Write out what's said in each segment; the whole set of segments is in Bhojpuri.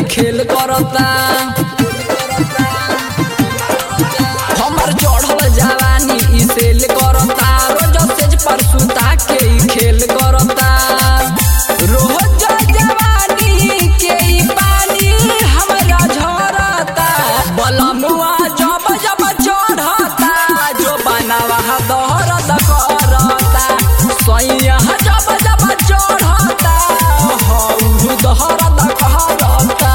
खेल करता हमर चढ़ल जवानी ई सेल करता रोज सेज पर सुता के ई खेल करता रोज जवानी के ई पानी हमरा झरता बलमुआ जब जब चढ़ता जो बनावा दहरत करता सैया जब जब चढ़ता हौ दहरत करता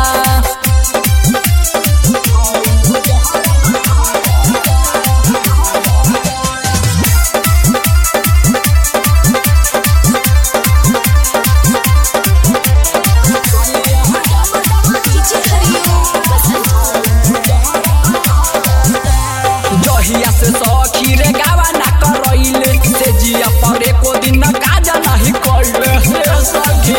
जहिया से सखी रे गावा ना करैले से जिया पर एको दिन न काजा नहीं कइले हे सखी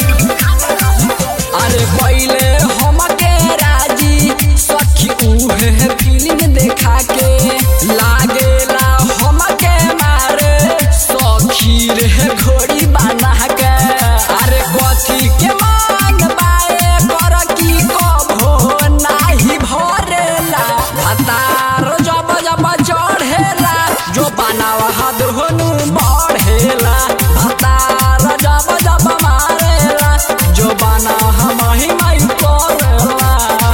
अरे पहिले हमके राजी सखी उहे फिल्म देखा के लागेला हमके मारे सखी रे घोड़ी बना के अरे कथी के मान बाए कर की कभो नाही भरेला भतार जब जब चढ़ेला जो बनावा हाथ होनु बढ़ेला भतार जब जब मारेला जो बना हम ही माई करेला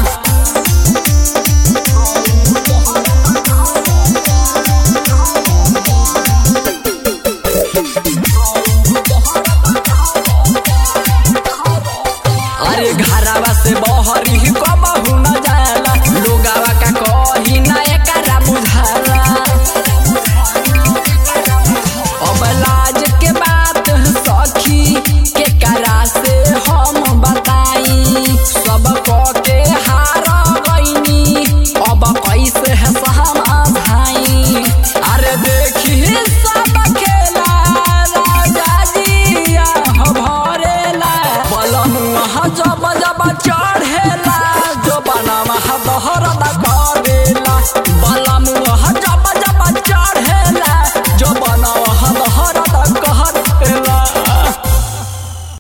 अरे घरवा से बहरी कबहू न जाला लोगावा का कही ना एकरा बुझाला अब लाज के बात सखी के करा से हम बताई सब क के हार गईनी अब कैसे है समाधाई अरे देखी सब खेला राजा जी भरेला बलमुआ जब